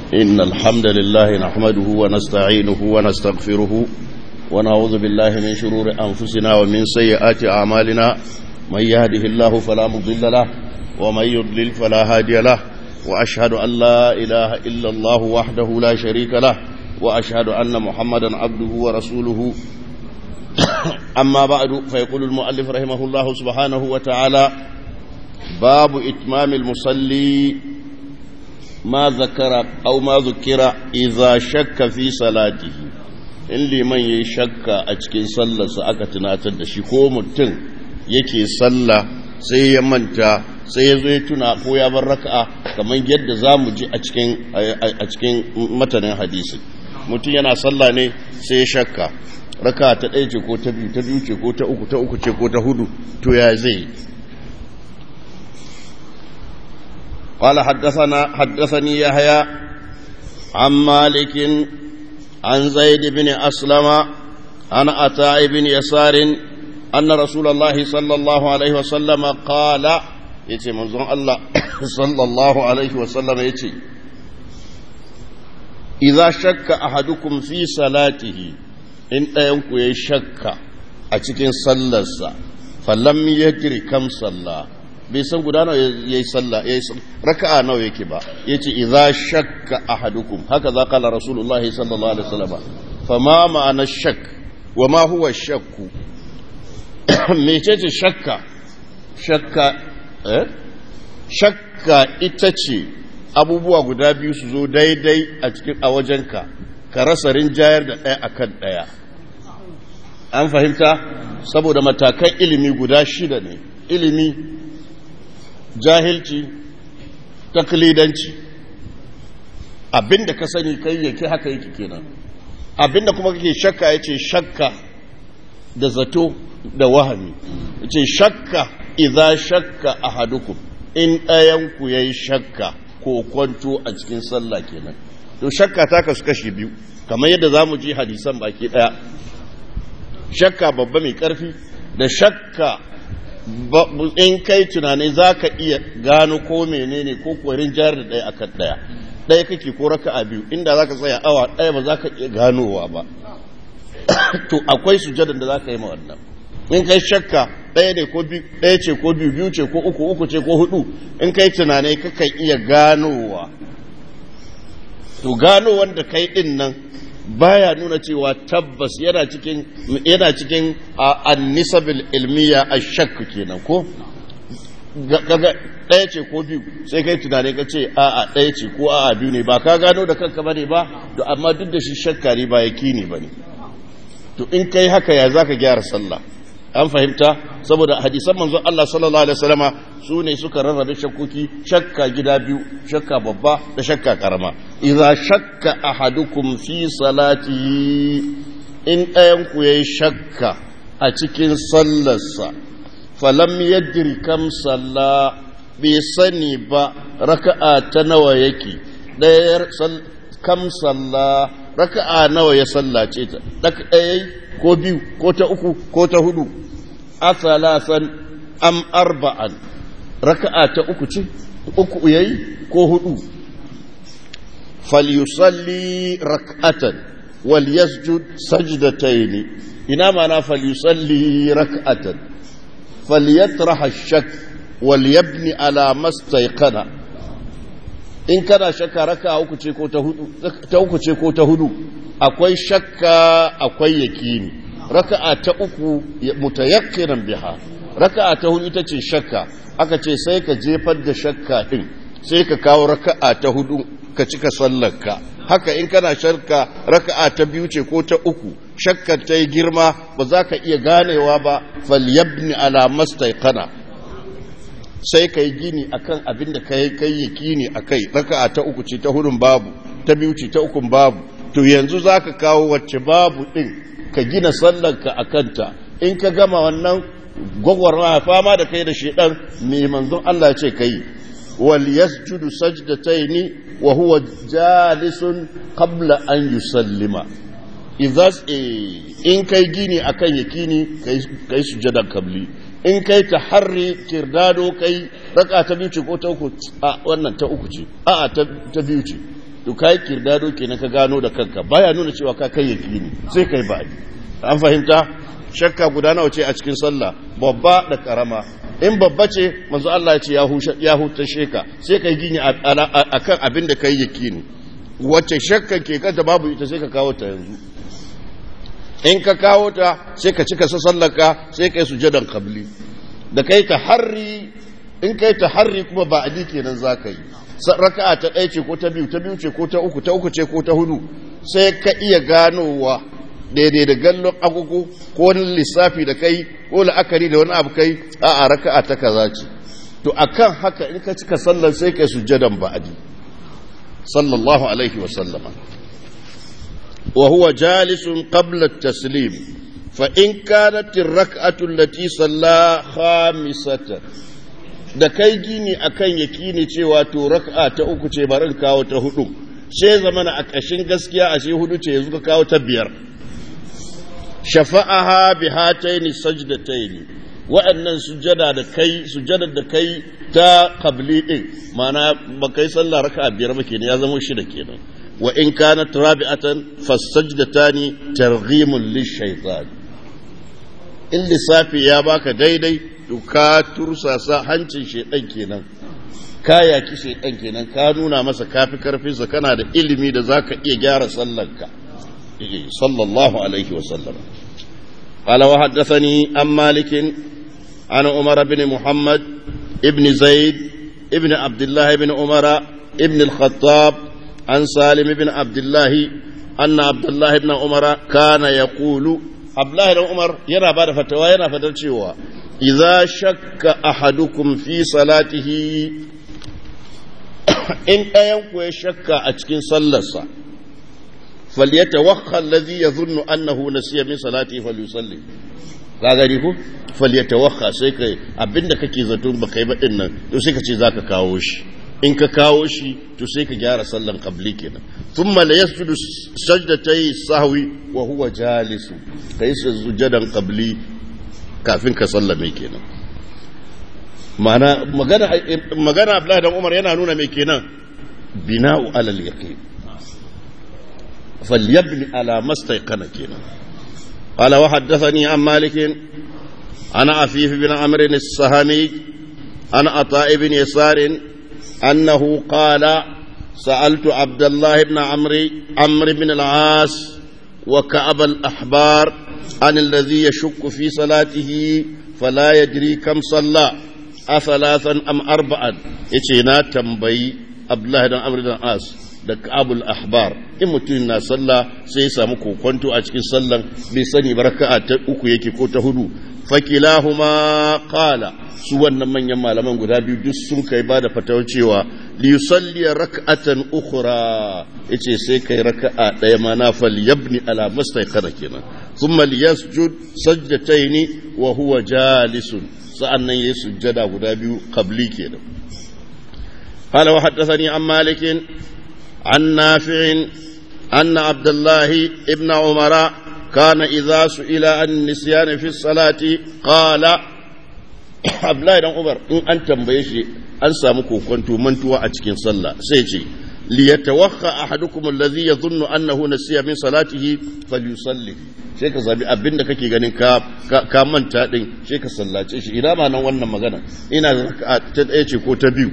إن الحمد لله نحمده ونستعينه ونستغفره ونعوذ بالله من شرور أنفسنا ومن سيئات أعمالنا من يهده الله فلا مضل له ومن يضلل فلا هادي له وأشهد أن لا إله إلا الله وحده لا شريك له وأشهد أن محمدا عبده ورسوله أما بعد فيقول المؤلف رحمه الله سبحانه وتعالى باب إتمام المصلي ما ذكر أو ما ذكر إذا شك في صلاته in liman ya yi shakka a cikin sallarsa aka tunatar da shi ko mutum yake sallah sai ya manta sai ya zo ya tuna ko ya bar raka'a kamar yadda za mu ji a cikin matanin hadisi mutum yana sallah ne sai ya shakka raka'a ta ɗaya ce ko ta biyu ta biyu ce ko ta uku ta uku ce ko ta hudu to ya zai قال حدثنا حدثني يحيى عن مالك عن زيد بن أسلم عن عطاء بن يسار أن رسول الله صلى الله عليه وسلم قال يتي منظر الله صلى الله عليه وسلم يتي إذا شك أحدكم في صلاته إن ينكو يشك أتكين صلى فلم يدري كم صلى bai san guda nawa ya yi sallah ya yi raka'a nawa yake ba ya ce idza shakka ahadukum haka za kala rasulullahi sallallahu alaihi wasallam fa ma ma'ana shak wa ma huwa shakku mecece shakka shakka eh shakka ita ce abubuwa guda biyu su zo daidai a cikin a wajenka ka rasa rinjayar da ɗaya akan ɗaya an fahimta saboda matakan ilimi guda shida ne ilimi jahilci taklidanci abinda ka sani kai yake haka yake kenan abinda kuma kake shakka yace shakka da zato da wahami yace shakka idza shakka ahadukum in ɗayan ku yayi shakka ko kwanto a cikin sallah kenan to shakka ta kasu kashi biyu kamar yadda zamu ji hadisan baki daya shakka babba mai karfi da shakka in kai tunani za ka iya gano ko menene ko kwarin jihar da ɗaya akan ɗaya ɗaya kake ko raka a biyu inda za ka tsaya awa ɗaya ba za ka iya ganowa ba to akwai sujadar da za ka yi ma wannan in kai shakka ɗaya ne ko ɗaya ce ko biyu biyu ce ko uku uku ce ko hudu in kai tunani kakan iya ganowa to gano wanda kai ɗin nan baya nuna cewa tabbas yana cikin yana cikin annisabil ilmiya ashak kenan ko kaga ɗaya ce ko biyu sai kai tunani ka ce a'a ɗaya ce ko a'a biyu ne ba ka gano da kanka bane ba to amma duk da shi shakka ne ba yakini bane to in kai haka ya zaka gyara sallah an fahimta saboda hadisan manzon Allah sallallahu alaihi wasallama su ne suka rarrabe shakkoki shakka gida biyu shakka babba da shakka karama idza shakka ahadukum fi salatihi in ɗayan ku yayi shakka a cikin sallarsa falam yadri kam salla bai sani ba raka'a ta nawa yake ɗayar kam salla raka'a nawa ya sallace ta ɗaya ko biyu ko ta uku ko ta hudu asalasan am arba'an raka'a ta uku ce uku yayi ko hudu falyusalli rak'atan wal yasjud sajdatayn ina mana falyusalli rak'atan falyatraha ash-shak wal yabni ala mastayqana in kana shakka raka'a uku ce ko ta hudu ta uku ce ko ta hudu akwai shakka akwai yakini raka'a ta uku mutayakkinan biha raka'a ta hudu ita ce shakka aka ce sai ka jefar da shakka din sai ka kawo raka'a ta hudu ka cika sallarka haka in kana shakka raka'a ta biyu ce ko ta uku shakkar ta yi girma ba za ka iya ganewa ba falyabni ala mastaiqana sai ka yi gini akan abin da kai kai yakini akai raka'a ta uku ce ta hudun babu ta biyu ce ta ukun babu to yanzu za ka kawo wacce babu ɗin ka gina sallanka a kanta in ka gama wannan gwagwarma fama da kai da shedan mai manzon Allah ce kai wal yasjudu sajdataini wa huwa jalisun qabla an yusallima idza in kai gini akan yakini kai kai sujadan kabli in kai ta harri kirdado kai raka ta biyu ce ko ta uku a wannan ta uku ce a ta biyu ce to kai kirdado kenan ka gano da kanka baya nuna cewa ka kai yakini sai kai ba an fahimta shakka guda nawa ce a cikin sallah babba da karama in babba ce manzo Allah ya ce ya huta sheka sai kai gini akan abin da kai yakini wacce shakka ke kanta babu ita sai ka kawo ta yanzu in ka kawo ta sai ka cika sallaka sai kai sujadan qabli da kai ta harri in kai ta harri kuma ba adi kenan zaka yi raka'a ta ɗaya ce ko ta biyu ta biyu ce ko ta uku ta uku ce ko ta hudu sai ka iya ganowa daidai da gallon agogo ko wani lissafi da kai ko la'akari da wani abu kai a a raka'a ta kaza ce to akan haka in ka cika sallar sai kai sujadan ba'adi sallallahu alaihi wa sallama wa huwa jalisun qabla at-taslim fa in kanat ar-rak'atu allati salla khamisatan da kai gini akan yakini cewa to rak'a ta uku ce barin kawo ta hudu sai zamana a ƙashin gaskiya a shi hudu ce yanzu ka kawo ta biyar shafa'aha bi hataini sajdataini wa'annan sujada da kai sujada da kai ta qabli din mana ba kai sallah raka'a biyar ba kenan ya zama shida kenan wa in kanat rabi'atan fasajdatani targhimun lishaytan in lissafi ya baka daidai to ka tursasa hancin shedan kenan ka yaki shedan kenan ka nuna masa kafi karfinsa kana da ilimi da zaka iya gyara sallarka صلى الله عليه وسلم قال وحدثني عن مالك عن عمر بن محمد ابن زيد ابن عبد الله بن عمر ابن الخطاب عن سالم بن عبد الله أن عبد الله بن عمر كان يقول عبد الله بن عمر ينا بعد فتوى ينا فتوى إذا شك أحدكم في صلاته إن أينكو يشك أتكين صلى فليتوخى الذي يظن أنه نسي من صلاته فليصلي ka gani ko falyatawakha sai kai abinda kake zato ba kai ba din nan to sai ka ce zaka kawo shi in ka kawo shi to sai ka gyara sallan qabli kenan thumma la yasjudu sajdatay sahwi wa huwa jalisu kai sujudan qabli kafin ka sallame kenan magana magana magana Abdullahi dan Umar yana nuna mai kenan bina'u alal yaqin فليبني على ما استيقن كنا قال وحدثني عن مالك عن عفيف بن عمرو السهمي عن عطاء بن يسار أنه قال سألت عبد الله بن عمرو عمرو بن العاص وكعب الأحبار عن الذي يشك في صلاته فلا يدري كم صلى أثلاثا أم أربعا إتينا تنبي عبد الله بن عمرو بن العاص da kabul ahbar in mutum na sallah sai ya samu kokonto a cikin sallan bai sani ba raka'a ta uku yake ko ta hudu fakilahuma qala su wannan manyan malaman guda biyu duk sun kai ba da fatawar cewa li yusalli rak'atan ukhra yace sai kai raka'a daya ma na fal yabni ala mustaqara kenan thumma liyasjud sajdataini wa huwa jalisun sa'annan yayi sujjada guda biyu qabli kenan قال وحدثني عن مالك عن نافع أن عبد الله ابن عمر كان إذا سئل عن النسيان في الصلاة قال عبد الله بن عمر إن أنت مبيشي أنسى مكو كنت منتوى أتكين صلى سيجي ليتوخى أحدكم الذي يظن أنه نسي من صلاته فليصلي sai ka zabi abin da kake ganin ka ka manta din sai ka sallace shi ina ma nan wannan magana ina ta ɗaya ce ko ta biyu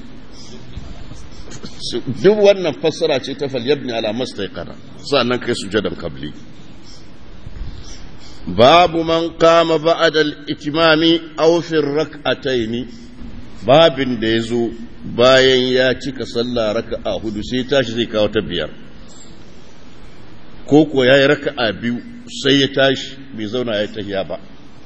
duk wannan fassara ce ta falyabni ala mastaiqara sannan kai sujadan qabli babu man qama ba'da al-itmami aw fi rak'ataini babin da yazo bayan ya cika sallah raka'a hudu sai tashi zai kawo ta biyar ko ko yayi raka'a biyu sai ya tashi bai zauna ya tahiya ba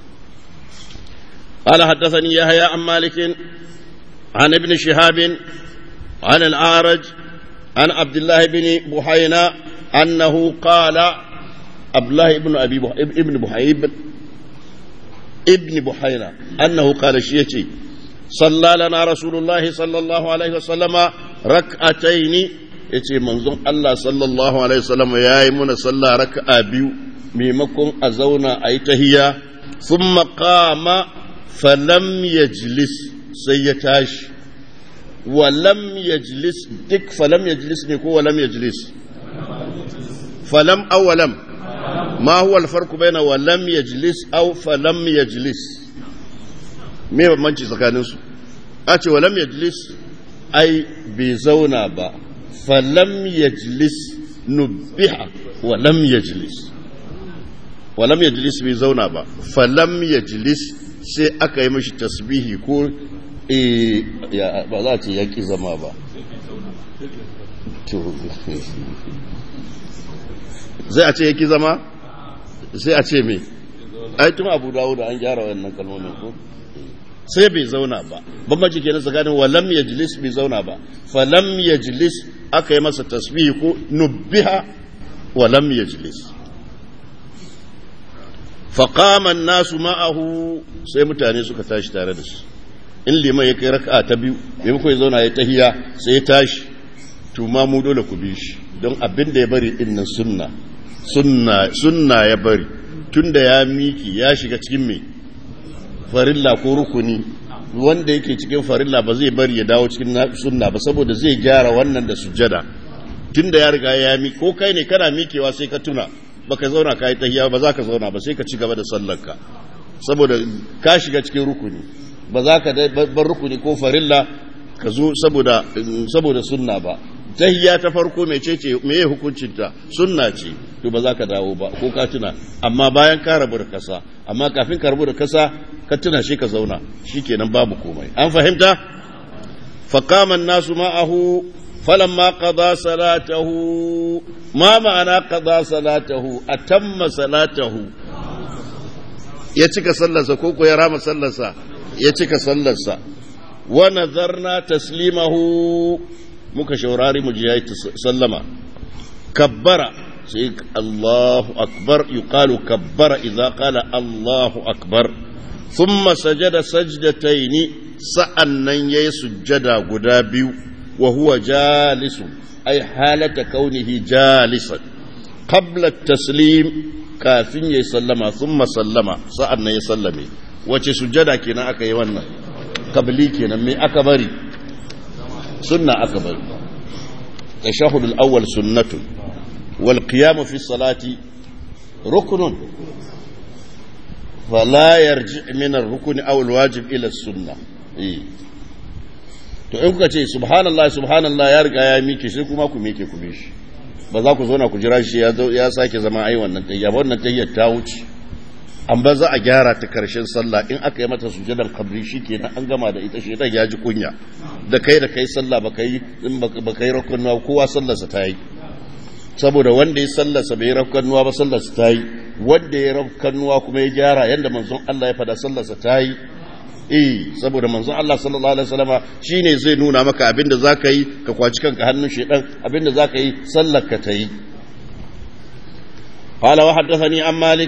قال حدثني يحيى عن مالك عن ابن شهاب عن الأعرج عن عبد الله بن بحينا أنه قال عبد الله بن أبي بح... ابن بحيب ابن بحينا أنه قال شيئتي صلى لنا رسول الله صلى الله عليه وسلم ركعتين yace manzon Allah sallallahu alaihi wasallam ya yi muna sallah raka'a biyu maimakon a zauna a yi tahiya thumma qama falam yajlis sai ya tashi walam yajlis duk falam yajlis ne ko walam yajlis falam aw walam ma huwa alfarqu baina walam yajlis aw falam yajlis me bambanci tsakanin su a ce walam yajlis ai bai zauna ba falam yajlis nubbiha walam yajlis walam yajlis bai zauna ba falam yajlis sai aka yi mashi tasbihi ko ba za a ce yaƙi zama ba zai a ce yaƙi zama sai a ce me tun abu dawo da an gyara wannan kalmomin ko sai bai zauna ba bambanci kenan tsakanin walam yajlis bai zauna ba falam yajlis aka yi masa tasbihi ko nubbiha walam yajlis faƙaman nasu ma'ahu sai mutane suka tashi tare da shi in liman ya kai raka'a ta biyu maimakon ya zauna ya tahiya sai ya tashi to ma mu dole ku bi shi don abin da ya bari din nan sunna sunna sunna ya bari tunda ya miki ya shiga cikin me farilla ko rukuni wanda yake cikin farilla ba zai bari ya dawo cikin sunna ba saboda zai gyara wannan da sujjada tunda ya riga ya miki ko kai ne kana mikewa sai ka tuna baka zauna ka yi tahiya ba za ka zauna ba sai ka ci gaba da sallarka saboda ka shiga cikin rukuni ba za ka bar rukuni ko farilla ka zo saboda saboda sunna ba tahiya ta farko mecece meye hukuncinta sunna ce to ba za ka dawo ba ko ka tuna amma bayan ka rabu da kasa amma kafin ka rabu da kasa ka tuna shi ka zauna shikenan babu komai an fahimta faqama nasu ma'ahu فلما قضى صلاته ما معنى قضى صلاته أتم صلاته يتك صلصة كوكو يرام صلصة يتك صلصة ونذرنا تسليمه muka shaurari mu ji yayi sallama kabbara sai Allahu akbar yuqalu kabbara idza qala Allahu akbar thumma sajada sajdataini sa'annan yayi sujjada guda biyu wa huwa jalisu ay halata kaunihi jalisan qabla at-taslim kafin yayi sallama thumma sallama sa'annan ya sallame wace sujjada kenan aka yi wannan kabli kenan me aka bari sunna aka bari tashahhud al-awwal sunnatun wal qiyam fi salati ruknun fala yarji min ar-rukn aw al-wajib ila as-sunnah eh to in kuka ce subhanallah subhanallah ya riga ya mike sai kuma ku mike ku shi ba za ku zauna ku jira shi ya sake zama ai wannan tayya ba wannan tayyar ta wuce an ba za a gyara ta karshen sallah in aka yi mata sujadan kabri shi kenan an gama da ita shedan ya ji kunya da kai da kai sallah ba kai in ba kai rakunnuwa kowa sallarsa ta yi saboda wanda ya sallarsa bai rakunnuwa ba sallarsa ta yi wanda ya rakunnuwa kuma ya gyara yanda manzon Allah ya fada sallarsa ta yi eh saboda manzon Allah sallallahu alaihi wasallama shine zai nuna maka abinda zaka yi ka kwaci kanka hannun shedan abinda zaka yi sallar ka ta yi قال وحدثني عن مالك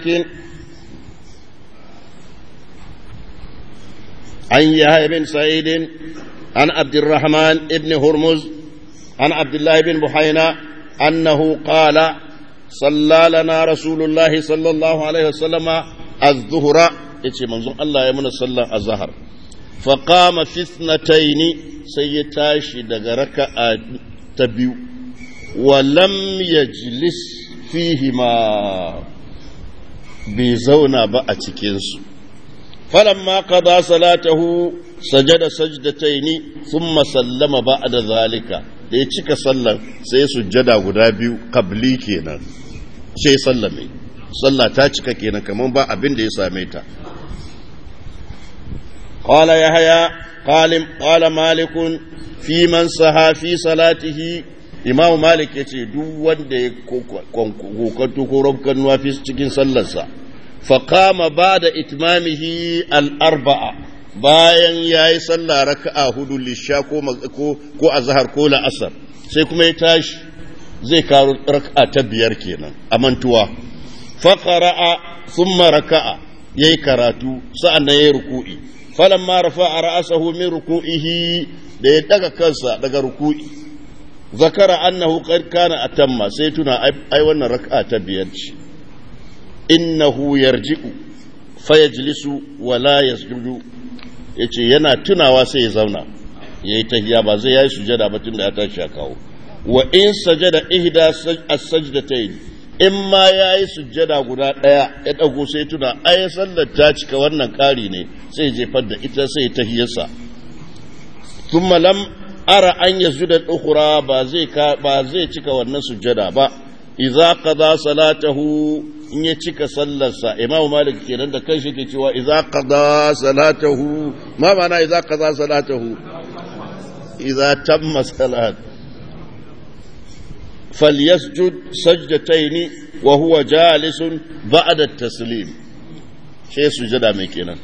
عن يحيى بن سعيد عن عبد الرحمن بن هرمز عن عبد الله بن بحينا أنه قال صلى لنا رسول الله صلى الله عليه وسلم الظهر يتي منظور الله يمن صلى الظهر فقام في اثنتين سيتاشي دغرك تبيو ولم يجلس فيهما بزونا بأتكنسو فلما قضى صلاته سجد سجدتين ثم سلم بعد ذلك da ya cika sallan sai sujjada guda biyu kabli kenan sai sallame sallah ta cika kenan kamar ba abin da ya same ta qala yahya qalim qala malik fi man saha fi salatihi imam malik yace duk wanda ya kokonto ko rabkan nuwa cikin sallarsa فقام بعد إتمامه الأربعة bayan ya yi sallah raka'a hudu lisha ko a zahar ko la'asar sai kuma ya tashi zai karo raka'a ta biyar kenan a mantuwa faƙara'a sun raka'a ya yi karatu sa'an na ya yi ruku'i falon ma rafa a ra'asahu min ruku'ihi da ya daga kansa daga ruku'i zakara annahu kana atamma sai tuna ai wannan raka'a ta biyar ce innahu yarji'u fayajlisu wa la yasjudu yace yana tunawa sai ya zauna yayi tahiya ba zai yayi sujada ba tunda ya tashi ya kawo wa in sajada ihda as-sajdatayn in ma yayi sujada guda daya ya dago sai tuna ai sallar ta cika wannan kari ne sai jefar da ita sai tahiyarsa thumma lam ara an yasjuda al-ukhra ba zai ba zai cika wannan sujada ba idza qada salatahu in ya cika sallarsa imam malik kenan da kanshi ke cewa idza qada salatahu ma ma'ana idza qada salatahu idza tamma salat falyasjud sajdatayn wa huwa jalisun ba'da at-taslim shi sujada mai kenan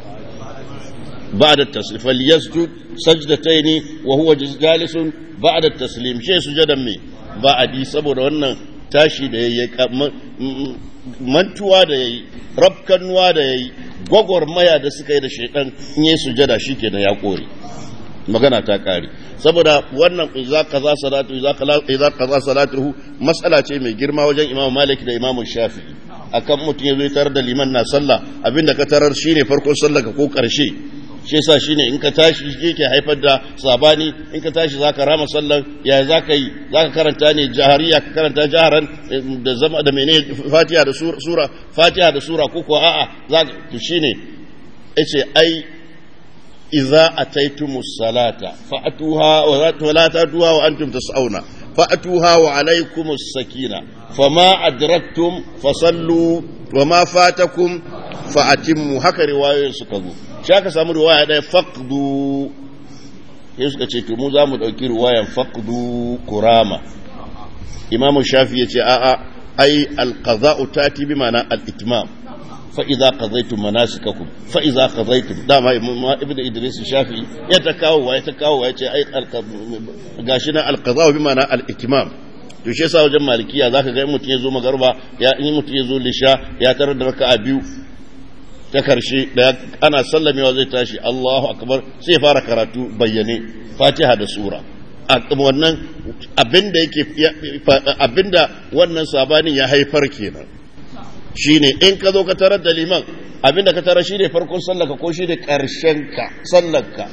ba'da at-taslim falyasjud sajdatayn wa huwa jalisun ba'da at-taslim shi sujadan mai ba'adi saboda wannan tashi da yayi mantuwa da yayi rabkannuwa da yayi gwagwarmaya da suka yi da shaidan in yi sujada shikenan ya kore magana ta kare saboda wannan idza qaza salatu idza qaza salatuhu mas'ala ce mai girma wajen Imam Malik da Imam Shafi'i akan mutum ya zo tarar da liman na sallah abinda ka tarar shine farkon sallah ka ko karshe shi yasa shine in ka tashi shi yake haifar da sabani in ka tashi zaka rama sallar ya zaka yi zaka karanta ne jahariya ka karanta jaharan da zama da mene fatiha da sura fatiha da sura ko ko a'a zaka to shine yace ai idza ataytumus salata fa'tuha wa la tatuha wa antum tas'auna fa'tuha wa alaykumus sakina fama adraktum fasallu wa ma fatakum fa'atimmu haka riwayoyin suka zo shi aka samu riwaya ɗaya faqdu sai suka ce to mu za mu ɗauki riwayan faqdu kurama imam shafi ya ce a'a ai alqaza'u tati bi ma'ana al-itmam fa idza qadaytum manasikakum fa idza qadaytum dama ibn idris shafi ya ta kawo wa ya ta kawo wa ya ce ai gashi na alqaza'u bi ma'ana al-itmam to shi yasa wajen malikiya zaka ga mutum ya zo magarba ya in mutum ya zo lisha ya tarar da raka'a biyu ta karshe da ana sallamewa zai tashi Allahu akbar sai fara karatu bayyane Fatiha da sura wannan abinda yake abinda wannan sabanin ya haifar kenan shine in ka zo ka tarar da liman abinda ka tarar shine farkon sallaka ko shine karshen ka sallarka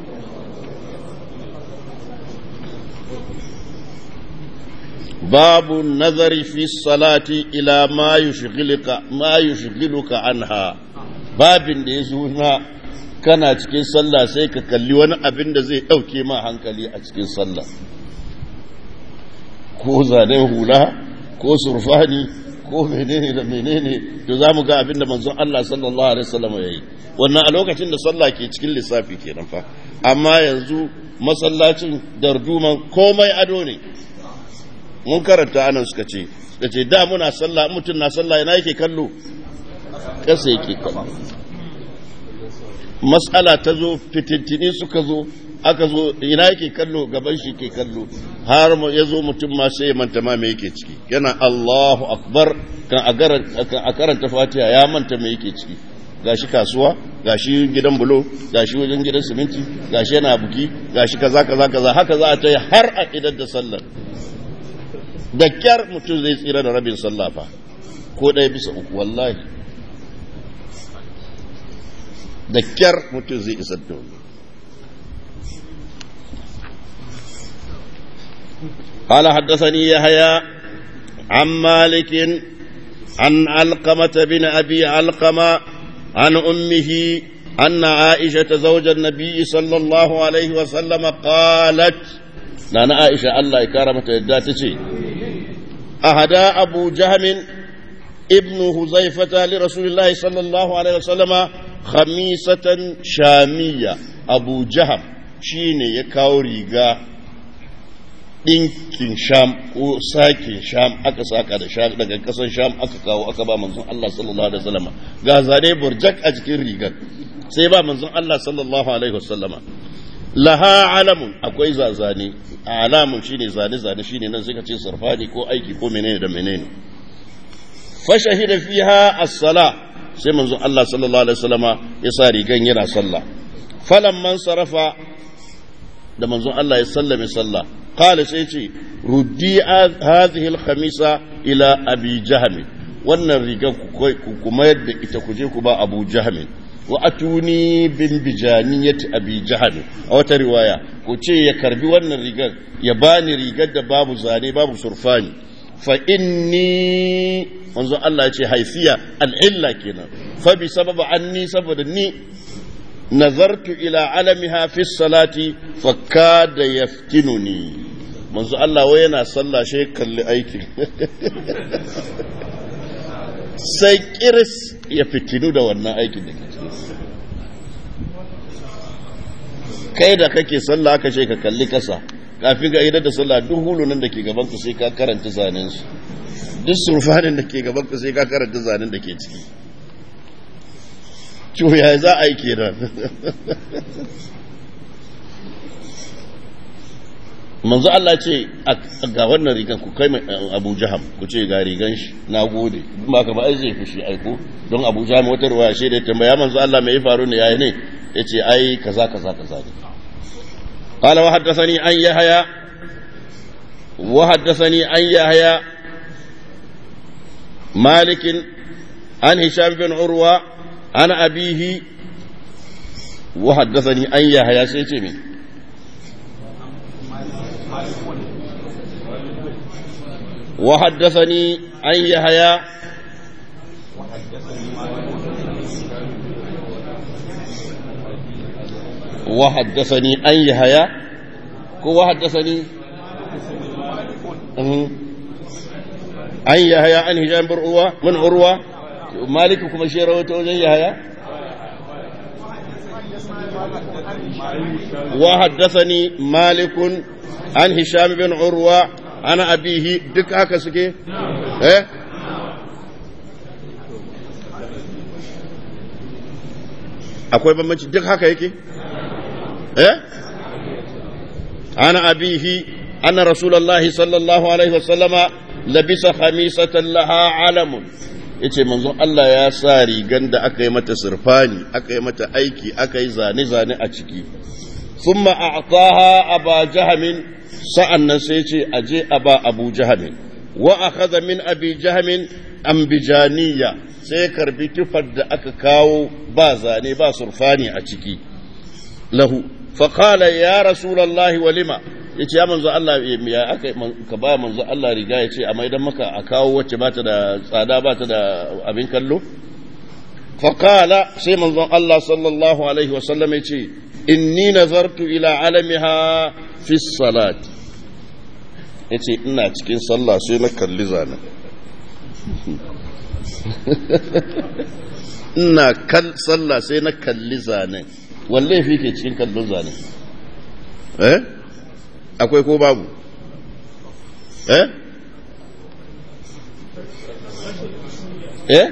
باب النظر في الصلاة إلى ما يشغلك ما يشغلك عنها babin da ya zo na kana cikin sallah sai ka kalli wani abin da zai ɗauke ma hankali a cikin sallah ko zanen hula ko surfani ko menene da menene to za mu ga abin da manzon Allah sallallahu alaihi wasallam ya yi wannan a lokacin da sallah ke cikin lissafi kenan fa amma yanzu masallacin darduman komai ado ne mun karanta anan suka ce da ce da muna sallah mutum na sallah yana yake kallo ƙasa yake kallo matsala ta zo fitintini suka zo aka zo ina yake kallo gaban shi ke kallo har ya zo mutum ma sai ya manta ma me yake ciki yana Allahu akbar kan a karanta fatiha ya manta me yake ciki gashi kasuwa gashi gidan bulo gashi wajen gidan siminti gashi yana buki gashi kaza kaza kaza haka za a ta yi har a idar da sallar da kyar mutum zai tsira da rabin sallah fa ko ɗaya bisa uku wallahi da kyar mutum zai isar da wani قال حدثني يحيى عن مالك عن علقمة بن أبي علقمة عن أمه أن عائشة زوج النبي صلى الله عليه وسلم قالت نانا عائشة الله يكرمت يداتي أهدى أبو جهم ابن هزيفة لرسول الله صلى الله عليه وسلم خميسة شامية أبو جهم شيني يكاو ريغا ɗinkin sham ko sakin sham aka saka da sham daga ƙasar sham aka kawo aka ba manzon Allah sallallahu alaihi wasallama ga zane burjak a cikin rigar sai ba manzon Allah sallallahu alaihi wasallama laha alamun akwai zazane alamun shine zane zane shine nan sai ka ce sarfani ko aiki ko menene da menene fa shahida fiha as-sala sai manzon Allah sallallahu alaihi wasallama ya sa rigan yana sallah falamman sarafa da manzon Allah ya sallame sallah qala sai ce ruddi hadhihi al-khamisa ila abi jahm wannan riga ku kuma yadda ita ku je ku ba abu jahm wa atuni bin bijaniyati abi jahal a wata riwaya ku ce ya karbi wannan rigar ya bani rigar da babu zane babu surfani fa inni manzo Allah ya ce haifiya al'illa kenan fa bi sababa anni saboda ni nazartu ila alamiha fi salati fa kada yaftinuni manzo Allah wai yana sallah shi kalli aikin sai kiris ya fitinu da wannan aikin da ke kai da kake sallah aka ce ka kalli kasa kafin ga idar da sallah duk hulunan da ke gaban ka sai ka karanta zanen su duk surfanin da ke gaban ka sai ka karanta zanen da ke ciki ya za a yi kenan manzo Allah ce ga wannan rigan ku kai Abu Jaham ku ce ga rigan shi na gode ba ka ba ai zai fushi aiko don Abu Jaham wata ruwaya shi da tambaya manzo Allah me ya faru ne yayi ne yace ai kaza kaza kaza ne قال وحدثني عن يحيى وحدثني عن يحيى مالك عن هشام بن عروة عن أبيه وحدثني عن يحيى سيتمي وحدثني عن يحيى وحدثني أن يحيى كو حدثني أن يحيى عن هشام بن عروة من عروة مالك كما شير وتوجه يحيى وحدثني مالك عن هشام بن عروة عن أبيه دك هكا سكي إيه akwai bambanci duk haka yake eh ana abihi anna rasulullahi sallallahu alaihi wasallama labisa khamisatan laha alamun yace manzon Allah ya sa rigan da aka yi mata sirfani aka yi mata aiki aka yi zane zane a ciki thumma a'taha aba jahamin sa'annan sai yace aje aba abu jahamin wa akhadha min abi jahamin ambijaniya sai karbi tufar da aka kawo ba zane ba surfani a ciki lahu faƙala ya rasulallahi walima ya ce ya manzo Allah ya aka ka ba manzo Allah riga ya ce a maidan maka a kawo wacce ba ta da tsada ba ta da abin kallo faƙala sai manzon Allah sallallahu alaihi wasallam ya ce inni nazartu ila alamiha fi salati ya ce ina cikin sallah sai na kalli zanen ina kal sallah sai na kalli zanen walle fi ke cikin kallon zanen eh akwai ko babu eh eh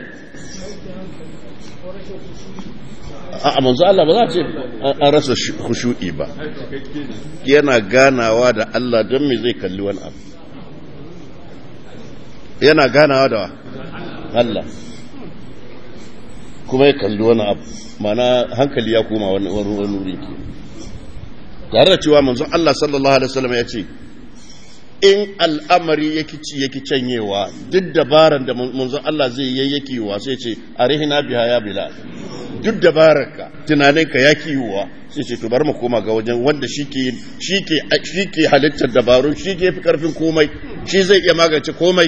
a manzo Allah ba za ce an rasa khushu'i ba yana ganawa da Allah don me zai kalli wani abu yana ganawa da Allah kuma ya kalli wani abu mana hankali ya koma wani wuri ke tare da cewa manzon Allah sallallahu alaihi wasallam ya ce in al'amari yake ci yake canyewa duk dabaran da manzon Allah zai yi yake yiwa sai ce arihina biha ya bilal duk dabararka tunaninka ya yiwa sai ce to bar mu koma ga wajen wanda shike shike shike halittar dabarun shike fi karfin komai shi zai iya magance komai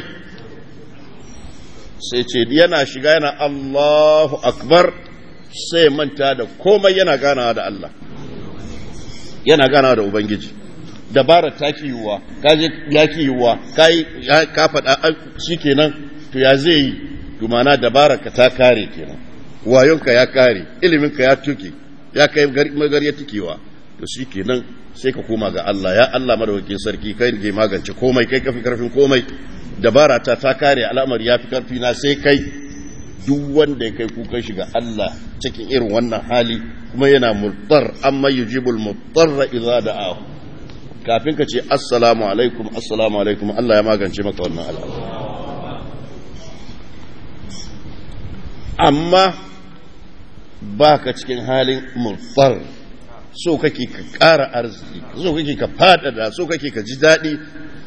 sai ce yana shiga yana Allahu akbar sai manta da komai yana ganawa da Allah yana ganawa da Ubangiji dabara ta ki yiwuwa ka je ya ki yiwuwa ka yi ka faɗa shi kenan to ya zai yi to mana dabara ka ta kare kenan wayonka ya kare iliminka ya tuke ya kai magarya tukewa to shi kenan sai ka koma ga Allah ya Allah madawakin sarki kai ne magance komai kai kafi karfin komai dabara ta ta kare al'amari ya fi karfi na sai kai duk wanda ya kai kukan shiga Allah cikin irin wannan hali kuma yana muttar amma yujibul muttarra idza da'ahu kafin ka ce assalamu alaikum assalamu alaikum Allah ya magance maka wannan al'amari amma baka cikin halin muttar so kake ka ƙara arziki so kake ka fadada so kake ka ji daɗi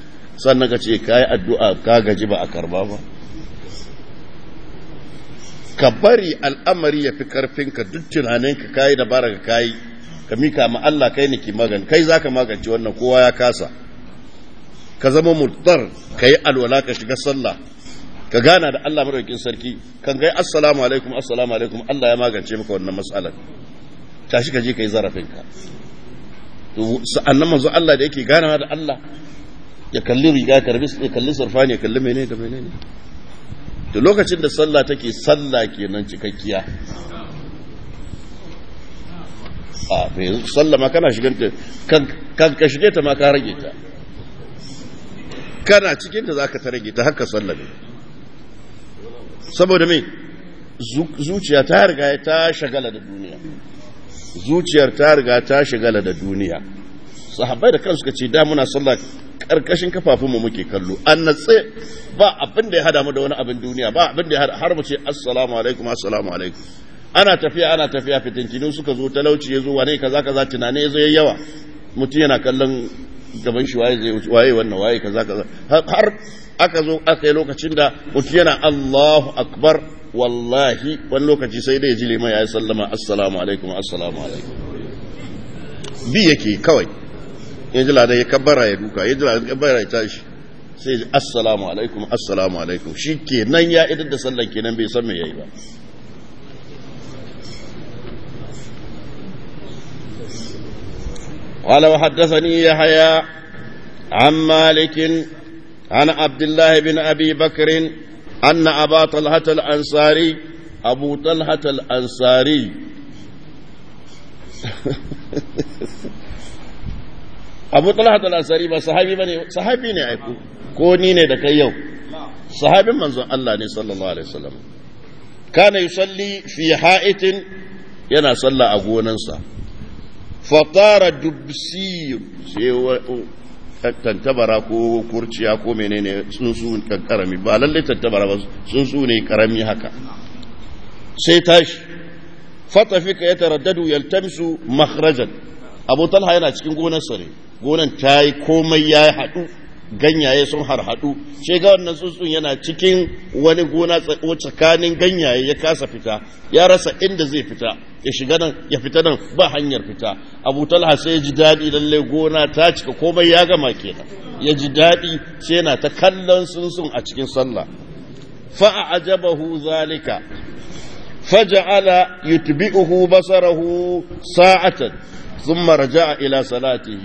sannan ka ce ka yi addu'a ka gaji ba a karba ba ka bari al'amari ya fi karfinka duk tunaninka kayi dabara ka kayi ka mika ma Allah kai ne ki magani kai zaka magance wannan kowa ya kasa ka zama murtar ka yi alwala ka shiga sallah ka gana da Allah madaukakin sarki kan gai assalamu alaikum assalamu alaikum Allah ya magance maka wannan matsalar tashi ka je ka yi zarafinka sa'annan manzo Allah da yake ganawa da Allah ya kalli riga karbi ya kalli sarfani ya kalli menene da menene to lokacin da sallah take sallah kenan cikakkiya a to yanzu sallah ma kana shiganta kan ka shige ta ma ka rage ta kana cikin ta zaka ta rage ta haka sallah ne saboda me zuciya ta riga ta shagala da duniya zuciyar ta riga ta shagala da duniya sahabbai da kansu ce da muna sallah karkashin kafafunmu muke kallo an natse ba abin da ya hada mu da wani abin duniya ba abin da ya hada har mu ce assalamu alaikum assalamu alaikum ana tafiya ana tafiya fitintinu suka zo talauci ya zo wane kaza kaza tunane ya zo ya yawa mutum yana kallon gaban shi waye zai waye wannan waye kaza kaza har aka zo aka yi lokacin da mutum yana Allahu akbar wallahi wani lokaci sai dai ji liman ya yi sallama assalamu alaikum assalamu alaikum bi yake kawai ya ji ladan ya kabbara ya duka ya ji ladan ya kabbara ya tashi sai ya ji assalamu alaikum assalamu alaikum shi kenan ya idar da sallan kenan bai san me yayi ba قال وحدثني يحيى عن مالك عن عبد الله بن ابي بكر ان ابا طلحه الانصاري ابو طلحه الانصاري abu talhat al-ansari ba sahabi bane sahabi ne aiku ko ni ne da kai yau sahabin manzon Allah ne sallallahu alaihi wasallam kana yusalli fi ha'itin yana salla a gonansa fatara dubsi sai tantabara ko kurciya ko menene tsuntsu karami ba lalle tantabara ba tsuntsu ne karami haka sai tashi fatafika ya taraddadu yaltamisu makhrajan abu talha yana cikin gonarsa ne gonan ta yi komai ya haɗu ganyaye sun harhaɗu ce ga wannan tsuntsun yana cikin wani gona tsakanin ganyaye ya kasa fita ya rasa inda zai fita ya shiga nan ya fita nan ba hanyar fita abu talha sai ya ji daɗi lalle gona ta cika komai ya gama kenan ya ji daɗi sai yana ta kallon tsuntsun a cikin sallah fa'a ajabahu zalika فجعل يتبئه بصره ساعة ثم رجع إلى صلاته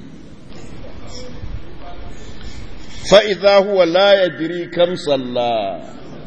فإذا هو لا يدري كم صلى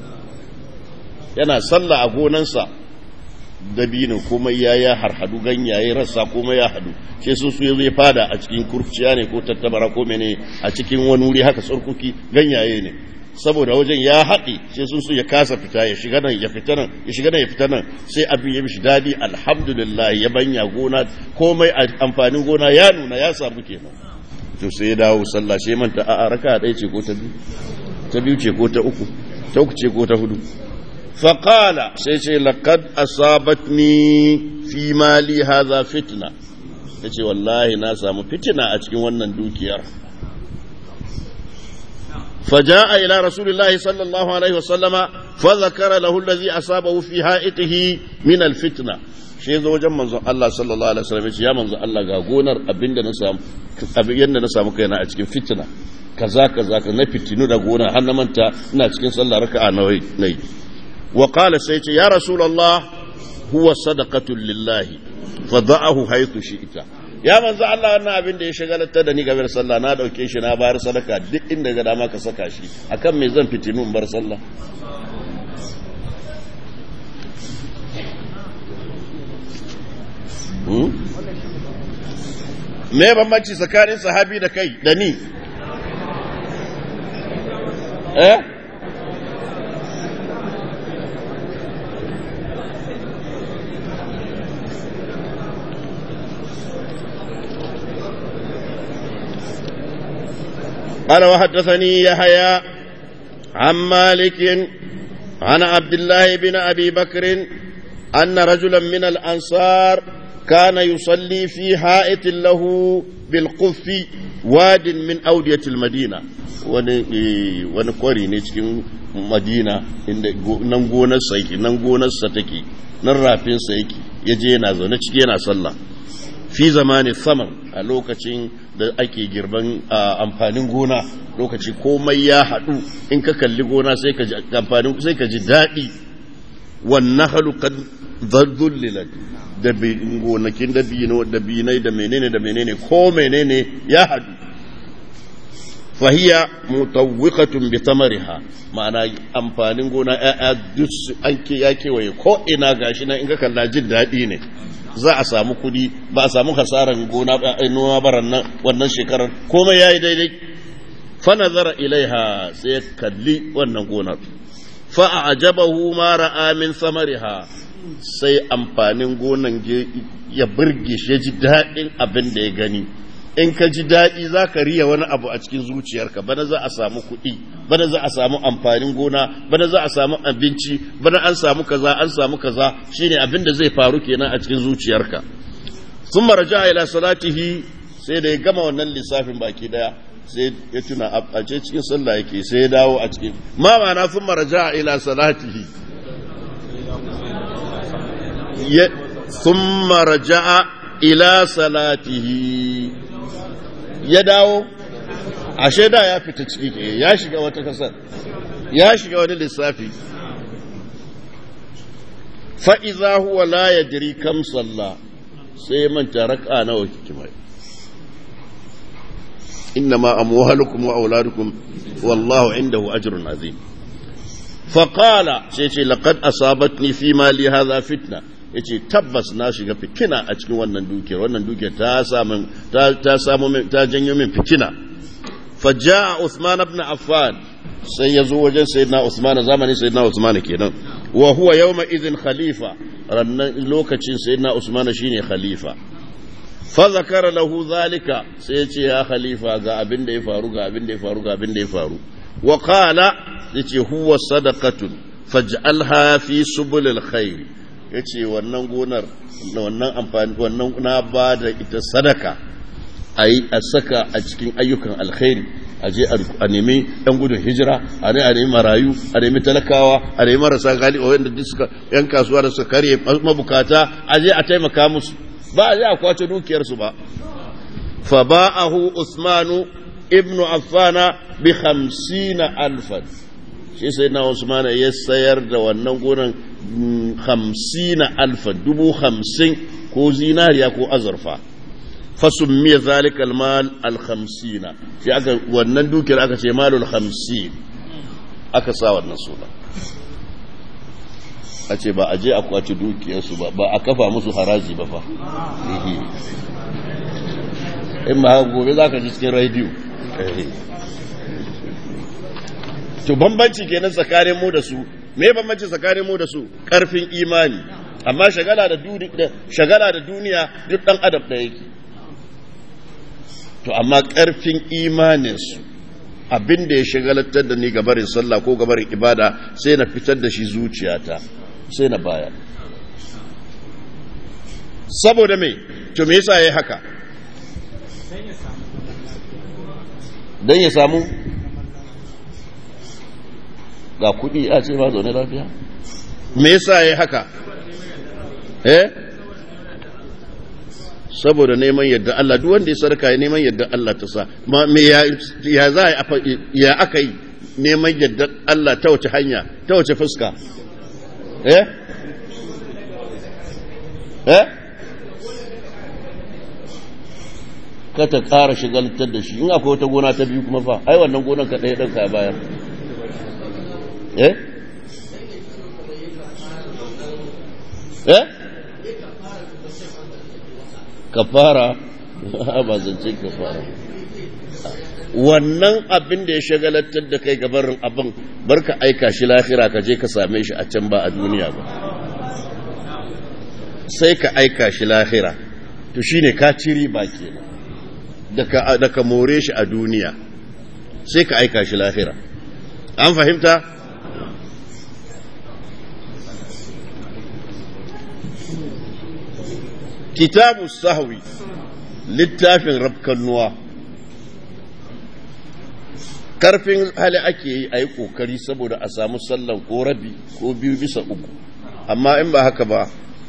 yana sallah a gonansa dabino komai ya ya harhadu ganyaye rassa komai ya hadu sai sun su zai fada a cikin kurciya ne ko tattabara ko mene a cikin wani wuri haka tsarkuki ganyaye ne saboda wajen ya haɗe sai sun so ya kasa fita ya shiga nan ya fita nan ya shiga nan ya fita nan sai abin ya mishi daɗi alhamdulillah ya banya gona komai amfanin gona ya nuna ya samu kenan to sai ya dawo sallah sai manta a'a raka ɗaya ce ko ta biyu ta biyu ce ko ta uku ta uku ce ko ta hudu faqala sai ce laqad asabatni fi mali hadha fitna yace wallahi na samu fitina a cikin wannan dukiyar فجاء إلى رسول الله صلى الله عليه وسلم فذكر له الذي أصابه في حائطه من الفتنة shi zo wajen manzon Allah sallallahu alaihi wasallam ya manzon Allah ga gonar abinda na samu abin yanda na samu kaina a cikin fitina kaza kaza ka na fitinu da gona har na manta ina cikin sallah raka'a nayi nayi wa qala sai ce ya rasulullah huwa sadaqatu lillahi fada'ahu haythu shi'ta ya manzo Allah wannan abin da ya shagalatar da ni game da sallah na dauke shi na bayar sadaka duk inda ga dama ka saka shi akan me zan fitinu in bar sallah me bambanci tsakanin sahabi da kai da ni eh قال وحدثني يحيى عن مالك عن عبد الله بن ابي بكر ان رجلا من الانصار كان يصلي في حائط له بالقف واد من اوديه المدينه wani kwari ne cikin madina inda nan gonarsa yake nan gonarsa take nan rafinsa yake ya je yana zaune ciki yana sallah fi zamani samar a lokacin da ake girban amfanin gona lokaci komai ya haɗu in ka kalli gona sai ka ji amfanin sai ka ji daɗi wannan halu kan zallulilat da gonakin dabino da binai da menene da menene ko menene ya haɗu fahiya mutawwiqatun bi tamariha ma'ana amfanin gona ya'ya duk an ke ya kewaye ko ina gashi nan in ka kalla jin daɗi ne za a samu kudi ba a samu hasaran gona noma baran nan wannan shekarar komai yayi daidai fa nazara ilaiha sai ya kalli wannan gonar fa a'jabahu ma ra'a min samariha sai amfanin gonan ya burge shi ya ji daɗin abin da ya gani in ka ji daɗi za ka riya wani abu a cikin zuciyarka bana za a samu kuɗi bana za a samu amfanin gona bana za a samu abinci bana an samu kaza an samu kaza shine abin da zai faru kenan a cikin zuciyarka sun maraja ila salatihi sai da ya gama wannan lissafin baki daya sai ya tuna a ce cikin sallah yake sai ya dawo a cikin ma ma'ana sun maraja ila salatihi sun maraja ila salatihi ya dawo ashe da ya fita ciki ke ya shiga wata kasar ya shiga wani lissafi fa'iza huwa la ya jiri kam salla sai manta raka nawa kiki mai inna ma amwalukum wa auladukum wallahu indahu ajrun azim faqala sai ce laqad asabatni fi mali hadha fitna yace tabbas na shiga fitina a cikin wannan dukiyar wannan dukiyar ta samu ta ta samu ta janyo min fitina fajaa Uthman ibn Affan sai yazo wajen sayyidina Uthman zamanin sayyidina Uthman kenan wa huwa yawma idhin khalifa rannan lokacin sayyidina Uthman shine khalifa fa zakara lahu zalika sai yace ya khalifa ga abin da ya faru ga abin da ya faru ga abin da ya faru wa qala yace huwa sadaqatun faj'alha fi subulil khair ya ce wannan gonar wannan amfani wannan na ba da ita sadaka a yi a saka a cikin ayyukan alkhairi a je a nemi yan gudun hijira a ne a nemi marayu a nemi talakawa a nemi marasa gali wanda duk suka yan kasuwa da suka karye mabukata a je a taimaka musu ba a je a kwace dukiyarsu ba fa ba'ahu usmanu ibnu affana bi 50 alfan shi sai na usmana ya sayar da wannan gonan hamsina alfa dubu hamsin ko zinariya ko azurfa fasun miya zalika almal alhamsina shi aka wannan dukiyar aka ce malul hamsin aka sa wannan suna a ce ba a je a kwace dukiyarsu ba ba a kafa musu haraji ba fa in ba gobe za ka ji cikin rediyo to bambanci kenan tsakanin mu da su me bambanci tsakanin mu da su karfin imani amma shagala da duniya shagala da duniya duk dan adam da yake to amma karfin imanin su abin da ya shagalatar da ni gabarin sallah ko gabarin ibada sai na fitar da shi zuciyata sai na baya saboda me to me yasa yayi haka dan ya samu ga kuɗi a ce ba zaune lafiya me yasa yayi haka eh saboda neman yadda Allah duk wanda ya sarka ya neman yadda Allah ta sa ma me ya ya za ya aka yi neman yadda Allah ta wace hanya ta wace fuska eh eh ka ta ƙara shigaltar da shi in akwai wata gona ta biyu kuma fa ai wannan gonan ka ɗaya ɗan ka bayar eh eh kafara ba zance kafara wannan abin da ya shagalatar da kai gabarin abin barka aika shi lahira ka je ka same shi a can ba a duniya ba sai ka aika shi lahira to shine ka ciri ba kenan da ka more shi a duniya sai ka aika shi lahira an fahimta kitabu sahwi littafin rabkannuwa karfin hali ake yi a yi kokari saboda a samu sallan ko rabi ko biyu bisa uku amma in ba haka ba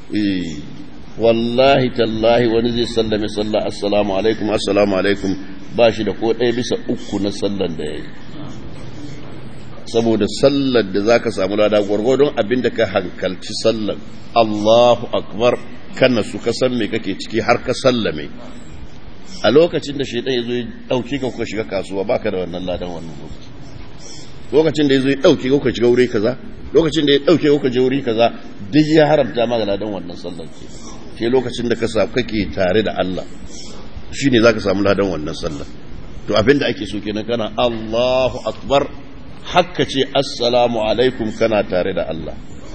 wallahi tallahi wani zai sallame sallah assalamu alaikum assalamu alaikum ba shi da ko ɗaya bisa uku na sallan da ya yi saboda sallar da za ka samu lada gwargwadon abin da ka hankalci sallar allahu akbar kana su ka san me kake ciki har ka sallame a lokacin da shaidan ya zo ya ɗauki ka kuka shiga kasuwa baka da wannan ladan wannan lokaci lokacin da ya zo ya ɗauki ka kuka shiga wuri kaza lokacin da ya ɗauke kuka je wuri kaza duk ya haramta ma ladan wannan sallar ke ke lokacin da ka sa kake tare da Allah shine zaka samu ladan wannan sallar to abin da ake so kenan kana Allahu akbar hakka ce assalamu alaikum kana tare da Allah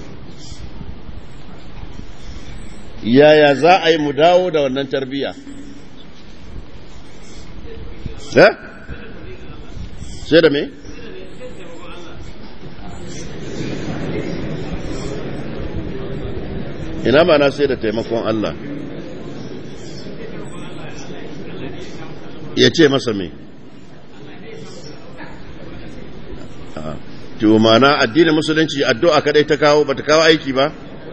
yaya za a yi mu dawo da wannan tarbiyya eh sai da me ina ma na sai da taimakon Allah ya ce masa me to mana addinin musulunci addu'a kadai ta kawo bata kawo aiki ba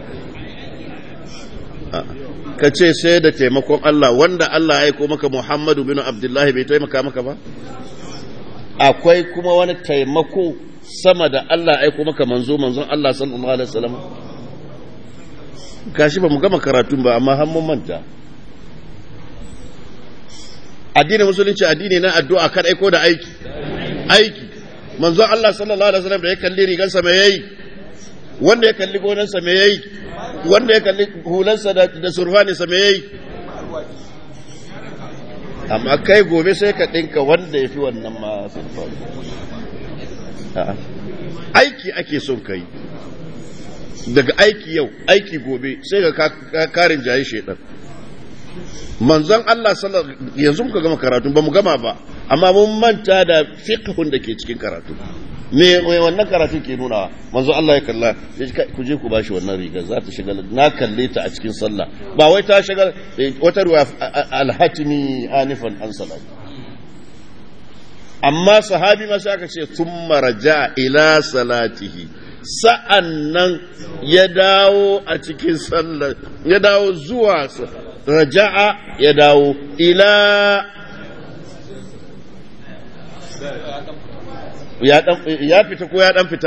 ka ce sai da taimakon Allah wanda Allah ya aiko maka Muhammadu bin Abdullahi bai taimaka maka ba akwai kuma wani taimako sama da Allah aiko maka manzo manzon Allah sallallahu alaihi wasallam gashi ba mu gama karatun ba amma har mun manta addinin musulunci addini na addu'a kan aiko da aiki aiki manzon Allah sallallahu alaihi wasallam da ya kalli rigansa me yayi wanda ya kalli gonansa me yayi wanda ya kalli hulansa da, da surfaninsa me yayi amma kai gobe sai ka ɗinka wanda ya fi wannan ma surfani aiki ake son kai daga aiki yau aiki gobe sai ga karin jayi shaidan manzon Allah sallallahu yanzu muka gama karatu ba mu gama ba amma mun manta da fiqhun da ke cikin karatu me wannan karatu ke nuna manzo Allah ya kalla ku je ku bashi wannan riga za ta shiga na kalle ta a cikin sallah ba wai ta shiga wata ruwa alhatimi anifan an salat amma sahabi ma sai aka ce thumma raja ila salatihi sa'annan ya dawo a cikin sallah ya dawo zuwa raja'a ya dawo ila ya fita ko ya dan fita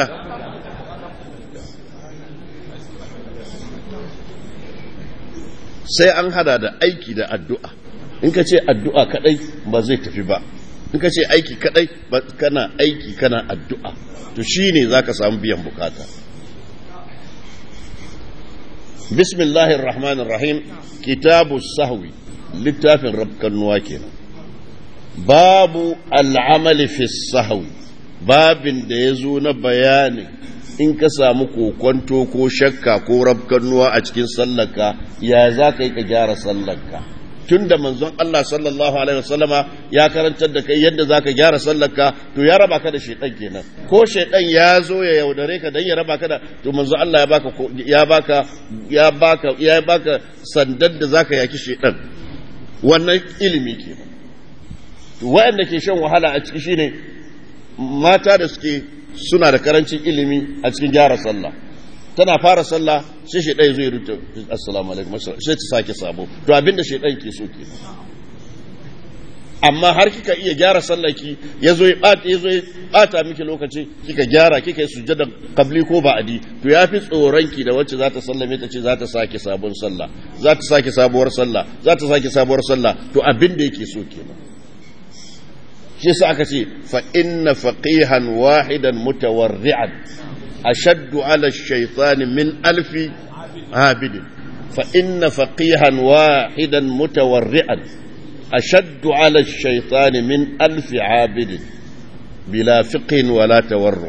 sai an hada da aiki da addu'a in ka ce addu'a kadai ba zai tafi ba in ka ce aiki kadai kana aiki kana addu'a to shine zaka samu biyan bukata bismillahir rahmanir rahim kitabu sahwi littafin rabkan kenan babu al'amali fi sahwi babin da ya zo na bayani in ka samu kokonto ko shakka ko rabkannuwa a cikin sallarka ya za ka yi ka gyara sallarka tun da manzon Allah sallallahu alaihi wasallama ya karantar da kai yadda za ka gyara sallarka to ya raba ka da shaidan kenan ko shaidan ya zo ya yaudare ka dan ya raba ka da to manzon Allah ya baka ya baka ya baka ya baka sandan da zaka yaki shaidan wannan ilimi kenan waɗanda ke shan wahala a ciki shine mata da suke suna da karancin ilimi a cikin gyara sallah tana fara sallah sai shi ɗaya zai rubuta assalamu alaikum sai ta sake sabo to abinda shi ɗan ke so ke amma har kika iya gyara sallaki ya zo ya ɓata miki lokaci kika gyara kika yi sujjada kabli ko ba'adi to ya fi tsoronki da wacce za ta sallame ta ce za ta sake sabon sallah za ta sake sabuwar sallah za ta sake sabuwar sallah to abin da yake so kenan shi sa aka ce fa inna faqihan wahidan mutawarri'an ashaddu ala ash-shaytan min alfi abid fa inna faqihan wahidan mutawarri'an ashaddu ala ash-shaytan min alfi abid bila fiqhin wala tawarru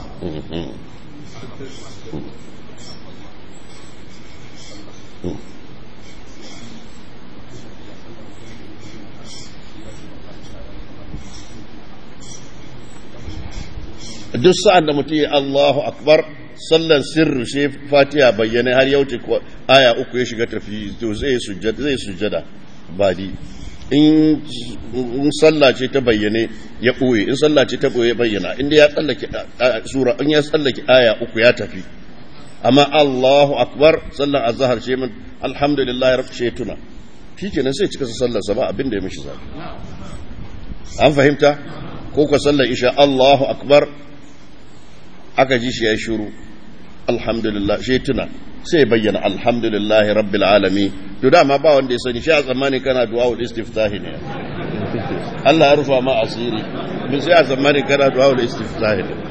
duk sa'an da mutum ya Allahu akbar sallan sirri shi fatiha bayyana har yau aya uku ya shiga tafi to zai sujjada zai sujjada badi in sallah ce ta bayyane ya ɓoye in sallah ce ta ɓoye bayyana inda ya tsallake sura in ya tsallake aya uku ya tafi amma Allahu akbar sallar azhar ce min alhamdulillah rabb ce tuna shikenan sai cika sallar sa ba abin da ya mishi zafi an fahimta ko ko sallar isha Allahu akbar aka ji shi ya shiru alhamdulillah shi tuna sai bayyana alhamdulillah rabbil alamin to dama ba wanda ya sani shi a tsammani kana du'a ul istiftahi ne Allah ya rufa ma asiri bin sai a tsammani kana du'a ul istiftahi ne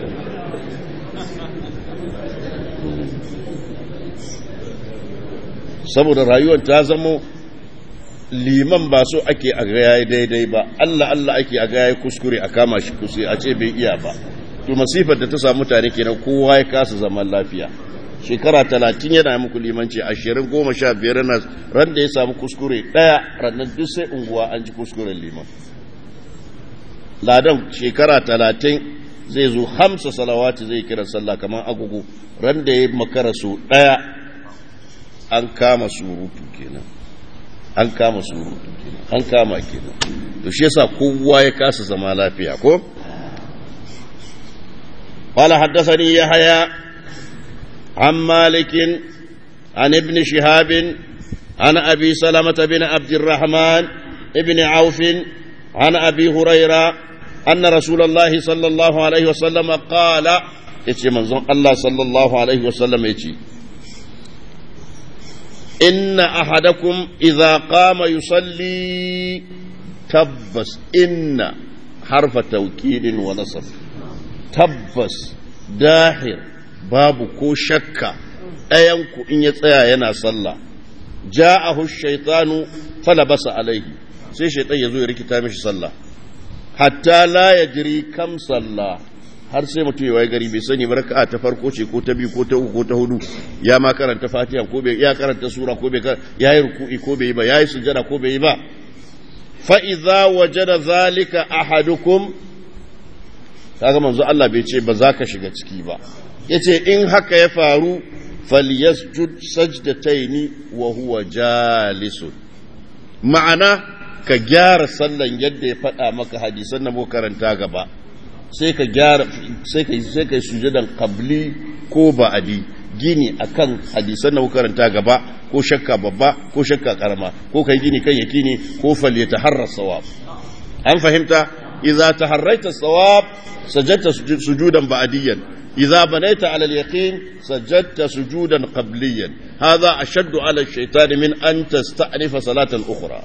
saboda rayuwar ta zamo liman ba so ake a ga yayi daidai ba Allah Allah ake a ga yayi kuskure a kama shi kuskure a ce bai iya ba to masifar da ta samu mutane kenan kowa ya kasa zaman lafiya shekara talatin yana muku limanci ashirin goma sha biyar na ran da ya samu kuskure ɗaya rannan duk sai unguwa an ji kuskuren liman ladan shekara talatin zai zo hamsa salawati zai kira sallah kamar agogo ran da ya makara su ɗaya an kama surutu kenan an kama surutu kenan an kama kenan to shi yasa kowa ya kasa zama lafiya ko قال حدثني يحيى عن مالك عن ابن شهاب عن أبي سلمة بن عبد الرحمن ابن عوف عن أبي هريرة أن رسول الله صلى الله عليه وسلم قال يتي منظم الله صلى الله عليه وسلم يتي إن أحدكم إذا قام يصلي تبس إن حرف توكيد ونصب تبس داحر babu ko shakka ɗayanku in ya tsaya yana sallah ja'ahu shaitanu falabasa alaihi sai shaitan ya zo ya rikita mishi sallah hatta la ya jiri kam sallah har sai mutum ya waye gari bai sani barka ta farko ce ko ta biyu ko ta uku ko ta hudu ya ma karanta fatiha ko bai ya karanta sura ko bai ya yi ruku'i ko bai yi ba ya yi sujada ko bai yi ba fa idza wajada zalika ahadukum kaga manzo Allah bai ce ba za ka shiga ciki ba yace in haka ya faru falyasjud sajdataini wa huwa jalisun ma'ana ka gyara sallan yadda ya faɗa maka hadisan na karanta gaba sai ka gyara sai ka sai ka sujudan qabli ko ba'adi gini akan hadisan na karanta gaba ko shakka babba ko shakka karama ko kai gini kan yakini ko falyataharra sawab an fahimta idza taharraita sawab sajadta sujudan ba'diyan إذا بنيت على اليقين سجدت سجودا قبليا هذا أشد على الشيطان من أن تستأنف صلاة أخرى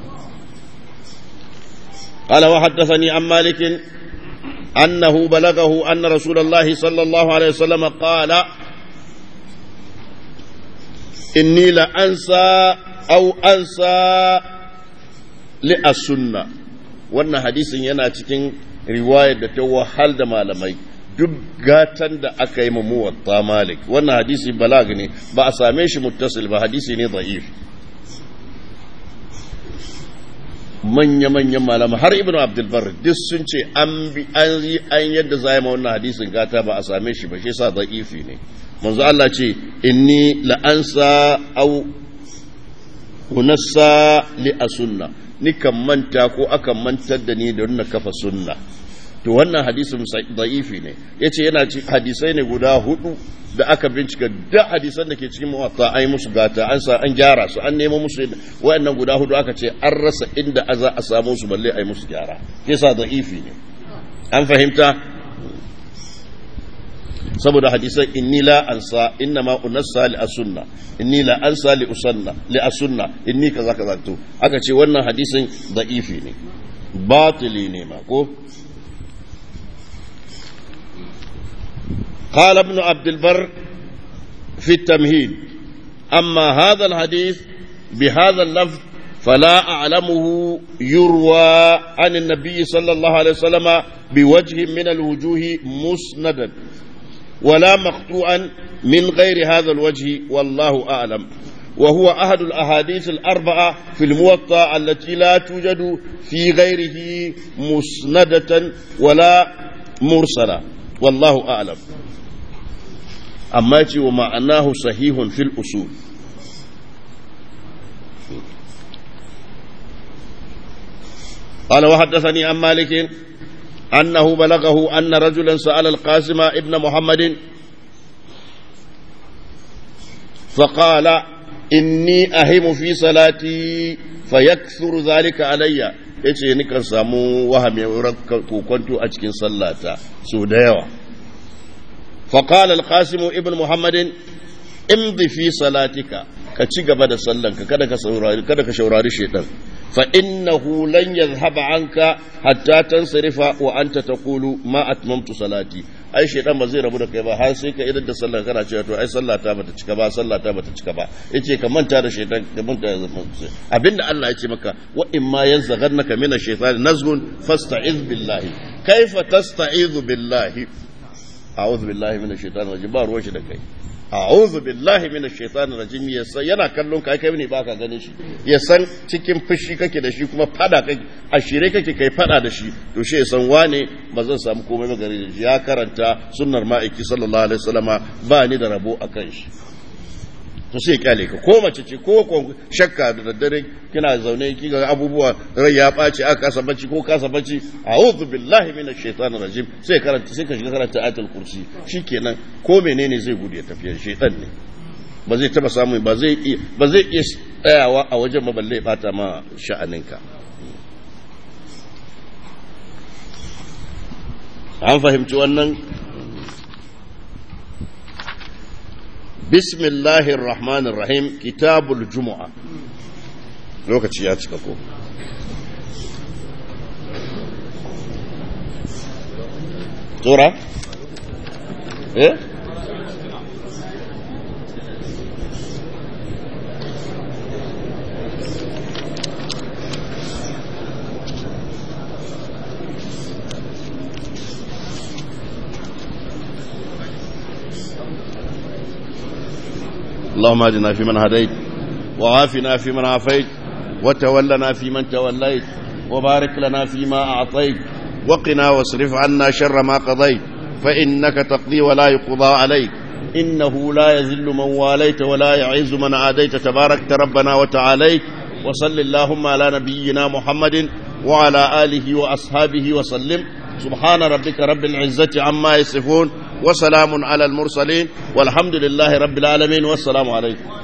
قال وحدثني عن مالك أنه بلغه أن رسول الله صلى الله عليه وسلم قال إني لأنسى أو أنسى لأسنة wannan hadisin yana cikin riwayar da ta wahal da malamai duk gatan da aka yi muwatta malik wannan hadisi balag ne ba a same shi muttasil ba hadisi ne da'if manya-manyan malama har ibn abdulbar duk sun ce an bi an yi an yadda za ma wannan hadisin gata ba a same shi ba shi sa da'ifi ne manzo Allah ce inni la'ansa au unassa li asunna ni kan manta ko akan mantar da ni da na kafa sunna to wannan hadisin da'ifi ne yace yana ci hadisai ne guda hudu da aka bincika da hadisan da ke cikin muwatta ai musu gata an sa an gyara su an nemo musu wayannan guda hudu aka ce an rasa inda za a samu su balle ai musu gyara yasa da'ifi ne an fahimta saboda hadisan inni la ansa inna ma unassa li asunna inni la ansa li usanna li asunna inni kaza kaza to aka ce wannan hadisin da'ifi ne batili ne ma ko قال ابن عبد البر في التمهيد أما هذا الحديث بهذا اللفظ فلا أعلمه يروى عن النبي صلى الله عليه وسلم بوجه من الوجوه مسندا ولا مقطوعا من غير هذا الوجه والله أعلم وهو أحد الأحاديث الأربعة في الموطأ التي لا توجد في غيره مسندة ولا مرسلة والله أعلم amma ce wa ma'anahu sahihun fil usul قال وحدثني عن مالك أنه بلغه أن رجلا سأل القاسم ابن محمد فقال إني أهم في صلاتي فيكثر ذلك علي yace ni kan samu wahame kokonto a cikin sallata so da yawa فقال القاسم ابن محمد امضي في صلاتك ka ci gaba da sallanka kada ka saurari kada ka shaurari shedan fa innahu lan yadhhab anka hatta tansarifa wa anta taqulu ma atmamtu salati ai shedan ba zai rabu da kai ba har sai ka idan da sallan kana cewa to ai sallata bata cika ba sallata bata cika ba yace ka manta da shedan ka manta da abinda Allah ya ce maka wa in ma yanzaghannaka min ash-shaytan nazgun fasta'iz billahi kaifa tasta'izu billahi a'udhu billahi minash shaitani rajim ba ruwan shi da kai a'udhu billahi minash shaitani rajim yasa yana kallon kai kai ne baka ganin shi ya san cikin fushi kake da shi kuma fada kake a shire kake kai fada da shi to shi ya san wane ba zan samu komai ba gare shi ya karanta sunnar ma'aiki sallallahu alaihi wasallama ba ni da rabo akan shi to sai kyale ka ko mace ce ko shakka da daddare kina zaune ki ga abubuwa rai ya ɓaci aka kasa bacci ko kasa bacci a'udhu billahi minash shaitanir rajim sai karanta sai ka shiga karanta ayatul kursi shikenan ko menene zai gudu ya tafi shaitan ne ba zai taba samu ba zai iya ba zai iya tsayawa a wajen maballe bata ma sha'aninka an fahimci wannan بسم الله الرحمن الرحيم كتاب الجمعة lokaci ya cika ko tura eh اللهم اهدنا فيمن هديت وعافنا فيمن عافيت وتولنا فيمن توليت وبارك لنا فيما أعطيت وقنا واصرف عنا شر ما قضيت فإنك تقضي ولا يقضى عليك إنه لا يذل من واليت ولا يعز من عاديت تباركت ربنا وتعاليت وصل اللهم على نبينا محمد وعلى آله وأصحابه وسلم سبحان ربك رب العزة عما يصفون وسلام على المرسلين والحمد لله رب العالمين والسلام عليكم